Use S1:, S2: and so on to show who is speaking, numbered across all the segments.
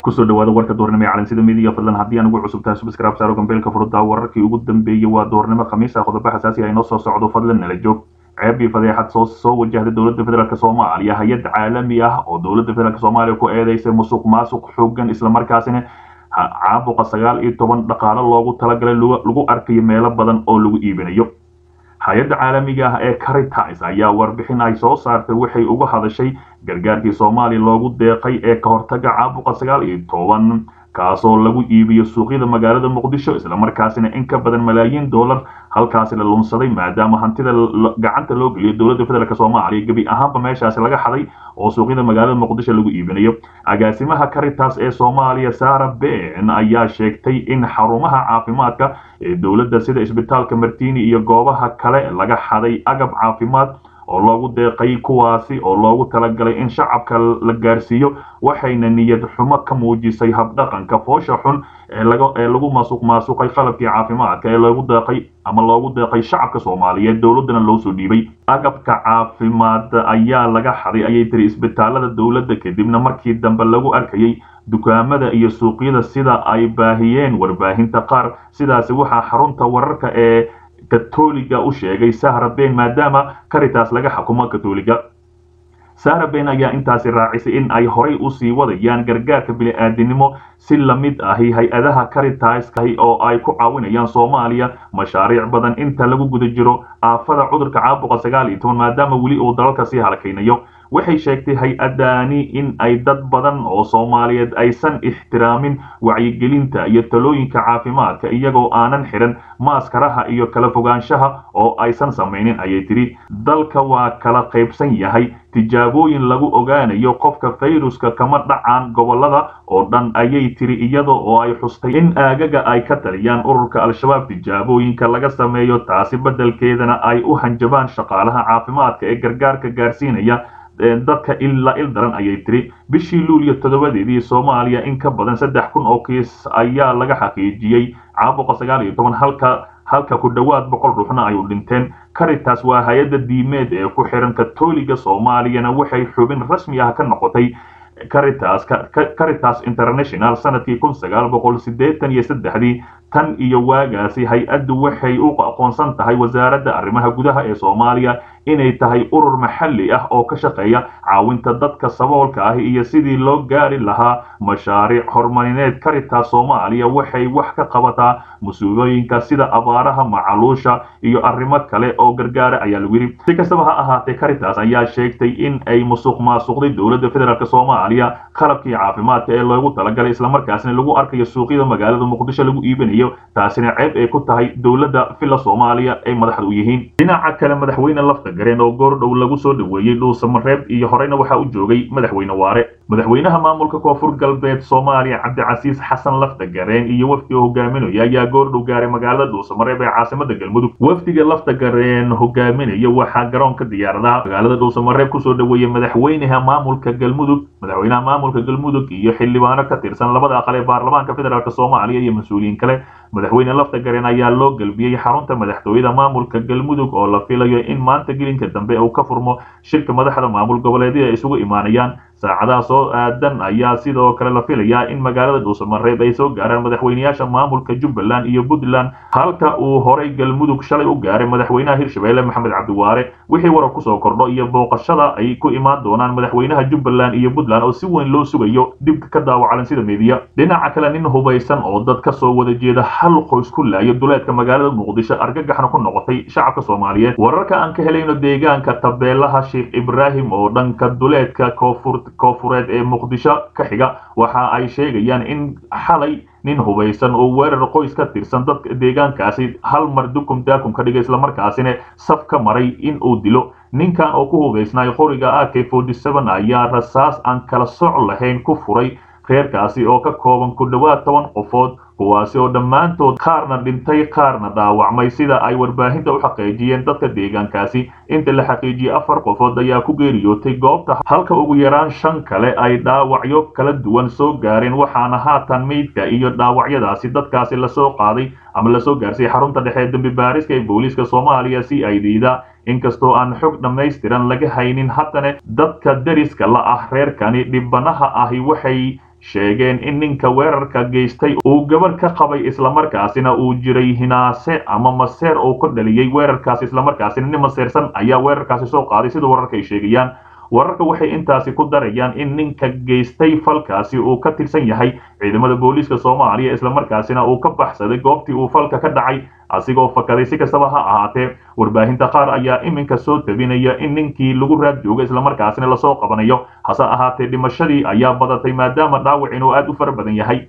S1: kusoo dhawaada warka doornimo ee calansida midiya fadlan haddii aan ugu cusubtahay subscribe saaro gambeelka furuddaa wararkii ugu dambeeyey waa doornimo khamiis ah qodobo xasaasi ah inoo soo socdo fadlan nala joog ceeb iyo fadeexad soo soo wajahday dowladda federaalk soomaaliya hay-ad caalami ah oo dowladda federaalk soomaaliya ku eedeysay musuq maasuq xoogan islamarkaasina caabuqa sagaal iyo toban dhaqaalo loogu talagalay lagu arkayo meelo badan oo lagu iibinayo hay-adda caalamiga ah ee caritas ayaa warbixin ay soo saartay waxay uga hadashay gargaarkii soomaaliya loogu deeqay ee ka hortaga caabuqa sagaal iyo toban kaasoo lagu iibiyo suuqyada magaalada muqdisho islamarkaasina in ka badan malaayiin dollar halkaasi la lunsaday maadaama hantida gacanta loo geliyo dowladda federaalk soomaaliya gebi ahaanba meeshaasi laga xaday oo suuqyada magaalada muqdisho lagu iibinayo agaasimaha caritas ee soomaaliya sara ben ayaa sheegtay in xarumaha caafimaadka ee dowladda sida isbitaalka martini iyo goobaha kale laga xaday agab caafimaad oo loogu deeqay kuwaasi oo loogu talagalay in shacabka la gaarsiiyo waxayna niyad xumo ka muujisay habdhaqanka foosha xun ee lagu maasuq maasuqay qalabkii caafimaadka ee loogu deeqay ama loogu deeqay shacabka soomaaliyeed dowladdana loo soo dhiibay agabka caafimaad ayaa laga xaday ayay tiri isbitaalada dowladda kadibna markii dambe lagu arkayay dukaamada iyo suuqyada sida ay baahiyeen warbaahinta qaar sidaasi waxaa xarunta wararka ee katoliga u sheegay sahra ben maadaama caritas laga xukumo katoliga sahra ben ayaa intaasi raacisay in ay horay usii wadayaan gargaarka bini-aadinimo si lamid ahi hay-adaha caritaska oo ay ku caawinayaan soomaaliya mashaariic badan inta lagu guda jiro aafada cudurka caabuqa sagaal iyo toban maadaama weli uu dalalka sii halakaynayo waxay sheegtay hay-adani in ay dad badan oo soomaaliyeed aysan ixtiraamin wacyigelinta iyo talooyinka caafimaadka iyagoo aanan xiran maaskaraha iyo kala fogaanshaha oo aysan samaynin ayay tidhi dalka waa kala qaybsan yahay tijaabooyin lagu ogaanayo qofka fayruska kama dhacaan gobolada oo dhan ayay tiri iyada oo ay xustay in aagaga ay ka taliyaan ururka al-shabaab tijaabooyinka laga sameeyo taasi beddelkeedana ay u hanjabaan shaqaalaha caafimaadka ee gargaarka gaarsiinaya dadka ilaa il daran ayay tiri bishii luuliyo toddobadeedii soomaaliya in ka badan saddex kun oo kiis ayaa laga xaqiijiyey caabuqa sagaal iyo toban halka halka ku dhowaad boqol ruuxna ay u dhinteen caritas waa hay-adda diimeed ee ku xiran katoliga soomaaliyana waxay xubin rasmi ah ka noqotay caritas caritas international sanadkii kun sagaal boqol siddeetan iyo saddexdii tan iyo waagaasi hay-addu waxay u aqoonsan tahay wasaaradda arrimaha gudaha ee soomaaliya inay tahay urur maxalli ah oo ka shaqeeya caawinta dadka saboolka ah iyo sidii loo gaari lahaa mashaariic horumarineed caritas soomaaliya waxay wax ka qabataa musiibooyinka sida abaaraha macaluusha iyo arrimo kale oo gargaara ayaa lagu yidhi si kastaba ha ahaatee caritas ayaa sheegtay in ay musuq maasuqday dowladda federaalk soomaaliya qalabkii caafimaadka ee loogu talagalay islamarkaasina lagu arkayo suuqyada magaalada muqdisho lagu iibinayo taasina ceeb ay ku tahay dowladda villa soomaaliya ay madaxda u yihiin dhinaca kale madaxweyne lafta gareen oo goordhow lagu soo dhoweeyey dhuusamareeb iyo horeyna waxaa u joogay madaxweyne waare madaxweynaha maamulka koonfur galbeed soomaaliya cabdicasiis xasan lafta gareen iyo wafdiga hogaaminaya ayaa goordhow gaaray magaalada dhuusamareeb ee caasimada galmudug wafdiga lafta gareen hogaaminaya waxaa garoonka diyaaradaha magaalada dhuusamareeb kusoo dhoweeyey madaxweynaha maamulka galmudug madaxweynaha maamulka galmudug iyo xildhibaano ka tirsan labada aqal ee baarlamaanka federaalk soomaaliya iyo mas-uuliyiin kale madaxweyne lafta gareen ayaa loo galbiyey xarunta madaxtooyada maamulka galmudug oo la filayo in maanta gelinka dambe uu ka furmo shirka madaxda maamul goboleedyada ay isugu imaanayaan saacadaha soo aadan ayaa sidoo kale la filayaa in magaalada dhuusamareeb ay soo gaaraan madaxweyneyaasha maamulka jubbaland iyo puntland halka uu horay galmudug shalay u gaaray madaxweynaha hirshabeelle maxamed cabdiwaare wixii warar kusoo kordho iyo booqashada ay ku imaan doonaan madaxweynaha jubbaland iyo puntland oo si weyn loo sugayo dibka ka daawacalan sida meediya dhinaca kale nin hubaysan oo dad ka soo wada jeeda hal qoys ku laayo duleedka magaalada muqdisho argagaxna ku noqotay shacabka soomaaliyeed wararka aan ka helayno deegaanka tabeelaha sheekh ibraahim oo dhanka duleedka koonfur koofureed ee muqdisho ka xiga waxa ay sheegayaan in xalay nin hubaysan oo weerar qoys ka tirsan dadka deegaankaasi hal mar dukum daakum ka dhigay islamarkaasina saf ka maray in uu dilo ninkan oo ku hubaysnay qoriga a k forty seven ayaa rasaas aan kala soc lahayn ku furay reerkaasi oo ka kooban ku dhowaad toban qofood kuwaasi oo dhammaantood qaarna dhintay qaarna dhaawacmay sida ay warbaahinta u xaqiijiyeen dadka deegaankaasi inta la xaqiijiyey afar qofood ayaa ku geeriyootay goobta halka ugu yaraan shan kale ay dhaawacyo kala duwan soo gaareen waxaana haatan meydka iyo dhaawacyadaasi dadkaasi lasoo qaaday ama lasoo gaarsiiyey xarunta dhexe ee dembi baariska ee booliiska soomaaliya c i d da inkastoo aan xog dhammaystiran laga haynin haddana dadka deriska la ah reerkani dhibanaha ahi waxay sheegeen in ninka weerarka geystay uu gabadh ka qabay islamarkaasina uu jiray hinaase ama maseer uu ka dhaliyey weerarkaasi islamarkaasina nin maseersan ayaa weerarkaasi soo qaaday sida wararka ay sheegayaan wararka waxay intaasi ku darayaan in ninka geystay falkaasi uu ka tirsan yahay ciidamada booliiska soomaaliya islamarkaasina uu ka baxsaday goobtii uu falka ka dhacay asigoo fakaday si kastaba ha ahaatee warbaahinta qaar ayaa iminka soo tabinaya in ninkii lagu raad joogo islamarkaasina lasoo qabanayo hase ahaatee dhimashadii ayaa badatay maadaama dhaawacin uu aad u fara badan yahay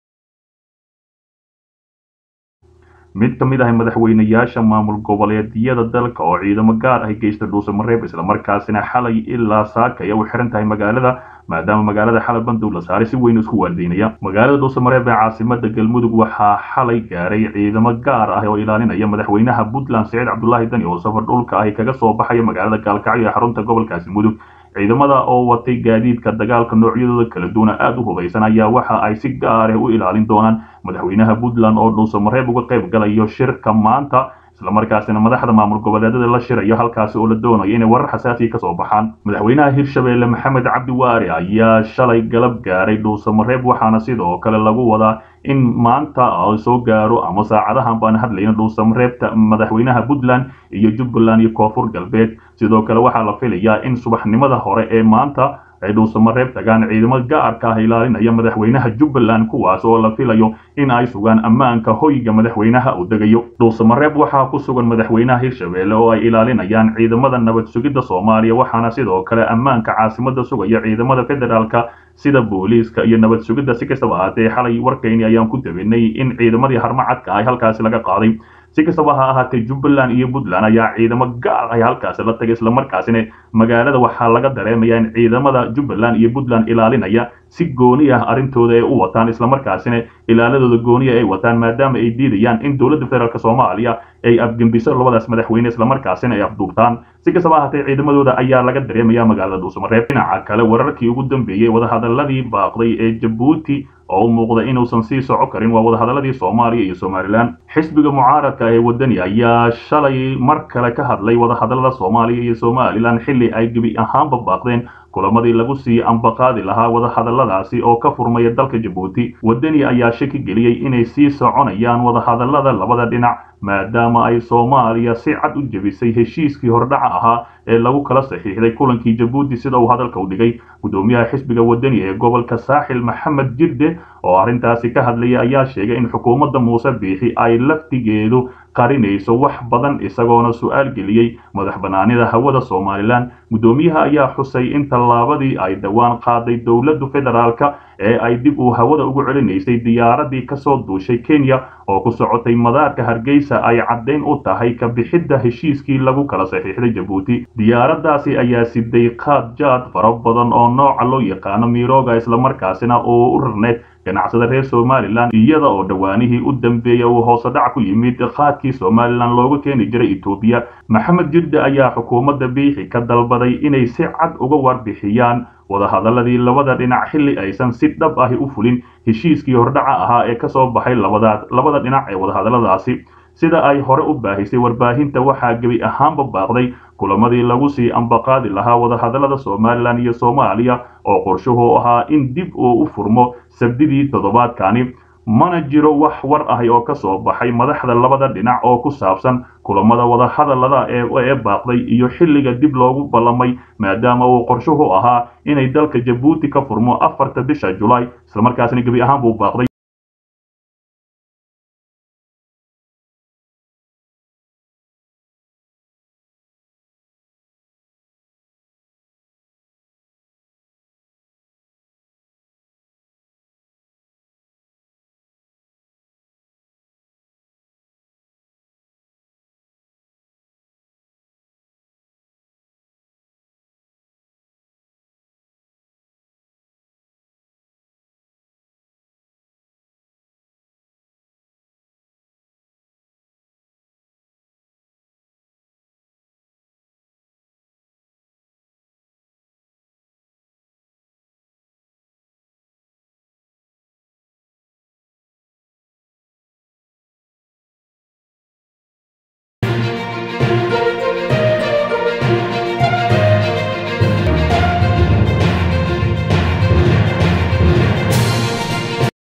S1: mid ka mid ah madaxweynayaasha maamul goboleedyada dalka oo ciidamo gaar ah geysta dhuusamareeb islamarkaasina xalay ilaa saakaya u xiran tahay magaalada maadaama magaalada xalay bandow la saaray si weyn isku waardeynaya magaalada dhuusamareeb ee caasimada galmudug waxaa xalay gaaray ciidamo gaar ah oo ilaalinaya madaxweynaha puntland saciid cabdulaahi dani oo safar dhulka ahi kaga soo baxaya magaalada gaalkacyo ee xarunta gobolkaasi mudug ciidamada oo watay gaadiidka dagaalka noocyadooda kala duwana aada u hubaysan ayaa waxa ay si gaar ah u ilaalin doonaan madaxweynaha puntland oo dhuusamareeb uga qayb galayo shirka maanta islamarkaasina madaxda maamul goboleedyada la shirayo halkaasi oo la doonayo inay warar xasaasiya kasoo baxaan madaxweynaha hirshabeelle maxamed cabdi waari ayaa shalay galab gaaray dhuusamareeb waxaana sidoo kale lagu wadaa in maanta soo gaaro ama saacadahan baan hadlayna dhuusamareebta madaxweynaha puntland iyo jubbaland iyo koonfur galbeed sidoo kale waxaa la filayaa in subaxnimada hore ee maanta ay dhuusamareeb tagaan ciidamo gaarka ah ilaalinaya madaxweynaha jubbaland kuwaas oo la filayo in ay sugaan ammaanka hoyga madaxweynaha uu degayo dhuusamareeb waxaa ku sugan madaxweynaha hirshabeelle oo ay ilaalinayaan ciidamada nabad sugidda soomaaliya waxaana sidoo kale ammaanka caasimada sugaya ciidamada federaalka sida booliiska iyo nabad sugidda si kastaba ahaatee xalay warkayni ayaan ku tabinay in ciidamadii harmacadka ah halkaasi laga qaaday si kastaba ha ahaatee jubbaland iyo puntland ayaa ciidamo gaar ah halkaasi la tagay islamarkaasina magaalada waxaa laga dareemaya in ciidamada jubbaland iyo puntland ilaalinaya si gooni ah arrintooda ay u wataan islamarkaasina ilaaladooda gooniya ay wataan maadaama ay diidayaan in dowladda federaalk soomaaliya ay afgembiso labadaas madaxweyne islamarkaasina ay afduubtaan si kastaba ahaatee ciidamadooda ayaa laga dareemaya magaalada dhuusamareeb dhinaca kale wararkii ugu dambeeyey wadahadaladii baaqday ee jabuuti oo u muuqda inuusan sii soco karin waa wadahadaladii soomaaliya iyo somalilan xisbiga mucaaradka ee wadani ayaa shalay mar kale ka hadlay wadahadalada soomaaliya iyo somalilan xilli ay gebi ahaanba baaqdeen kulamadii lagu sii ambaqaadi lahaa wadahadaladaasi oo ka furmaya dalka jabuuti wadani ayaa shaki geliyey inay sii soconayaan wadahadalada labada dhinac maadaama ay soomaaliya si cad u jebisay heshiiskii hordhaca ahaa ee lagu kala saxiixday kulankii jabuuti sida uu hadalka u dhigay gudoomiyaha xisbiga wadani ee gobolka saaxil maxamed jirde oo arrintaasi ka hadlaya ayaa sheegay in xukuumadda muuse biixi ay laftigeedu qarinayso wax badan isagoona su-aal geliyey madax banaanida hawada somalilan gudoomiyaha ayaa xusay in tallaabadii ay dhowaan qaaday dowladdu federaalka ee ay dib uu hawada ugu celinaysay diyaaradii kasoo duushay kenya oo ku socotay madaarka hargeysa ay caddayn u tahay ka bixidda heshiiskii lagu kala saxiixday jabuuti diyaaraddaasi ayaa siday qaad jaad fara badan oo nooca loo yaqaano miroga islamarkaasina oo u rarneed ganacsada reer somalilan iyada oo dhowaanihii u dambeeya uu hoosedhac ku yimid qaadkii somalilan looga keeni jiray etoobiya maxamed jirde ayaa xukuumadda biixi ka dalbaday inay si cad uga warbixiyaan wadahadaladii labada dhinac xilli aysan si dhab ahi u fulin heshiiskii hordhaca ahaa ee kasoo baxay labada dhinac ee wadahadaladaasi sida ay hore u baahisay warbaahinta waxaa gebi ahaanba baaqday kulamadii lagu sii ambaqaadi lahaa wadahadalada somalilan iyo soomaaliya oo qorshuhu ahaa in dib uu u furmo sabdidii toddobaadkani mana jiro wax war ahi oo kasoo baxay madaxda labada dhinac oo ku saabsan kulamada wadahadalada ee baaqday iyo xilliga dib loogu ballamay maadaama uu qorshuhu ahaa inay dalka jabuuti ka furmo afarta bisha julaay islamarkaasina gebi ahaan buu baaqday